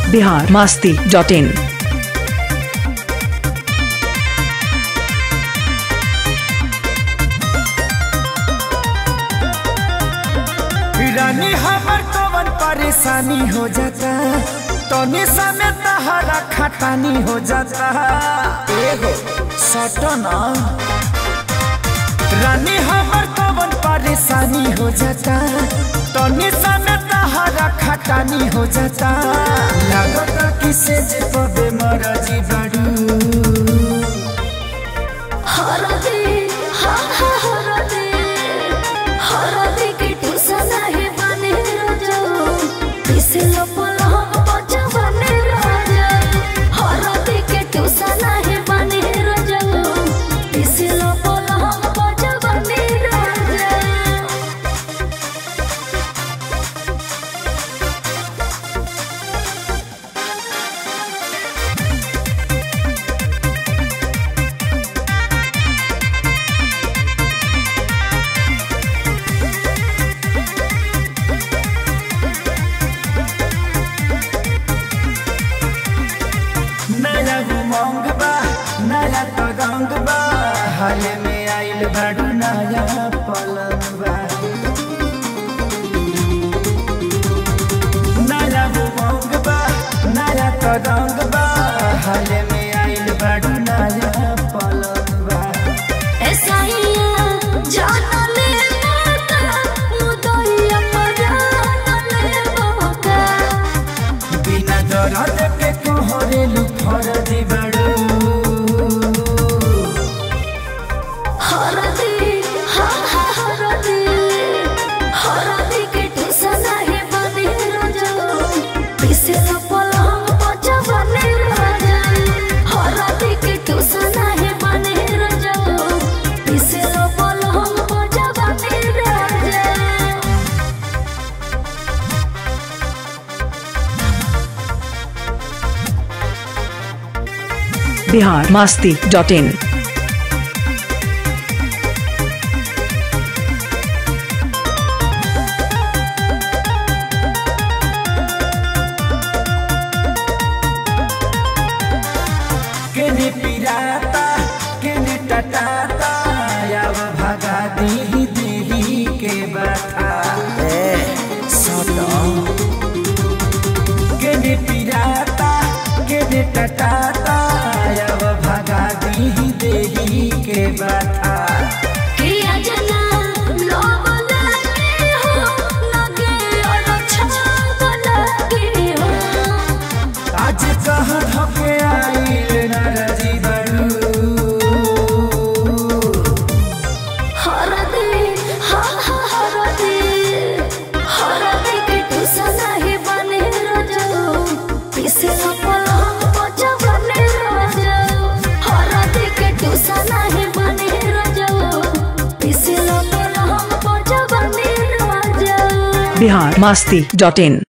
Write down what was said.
Bihar Masti dot in रानी हमर कवन परेशानी हो जाता तनी समय तहरा खटानी हो जाता एगो सटना रानी हमर कवन परेशानी हो जाता तनी समय तहरा खटानी हो जाता लागता किसे जे पबे मरजी बड़ू हरदे हा हा हरदे हरदे के टुसना है बने राजा पिसलो पलहम बचा बने राजा हरदे के टुसना है बने राजा पिसलो पलहम बचा बने राजा नया उमंग बा नया तगंग बा हाल में आइल बाडू नया पलंग बा नया उमंग बा नया तगंग बा हाल में आइल बाडू नया पलंग बा ऐसाइया जाना ले माता मुदइया पराना ले बाबा बिना दर्द के कोहरेलू फरदी बाडू हरदे हा हा हरदे हरदे के टुसना है बने राजा पिसला पलंग बचा बने राजा हरदे के टुसना है बने राजा पिसला पलंग बचा बने राजा बिहार मास्ती डॉट इन केने पिराता केने टटाता याव भगा दी देही के बता ए सटो केने पिराता केने टटाता याव भगा दी देही के बता किया जना लोग लगे हो लगे और अच्छा लगे हो आज कहाँ धके आइल नरजी बड़ू हर दे हा हा हर दे हर दे के टुसना है बने राजा पिसे पलंग बचा बने राजा हर दे के टुसना है बने राजा पिसे पलंग बचा बने राजा बिहार मास्ती डॉट इन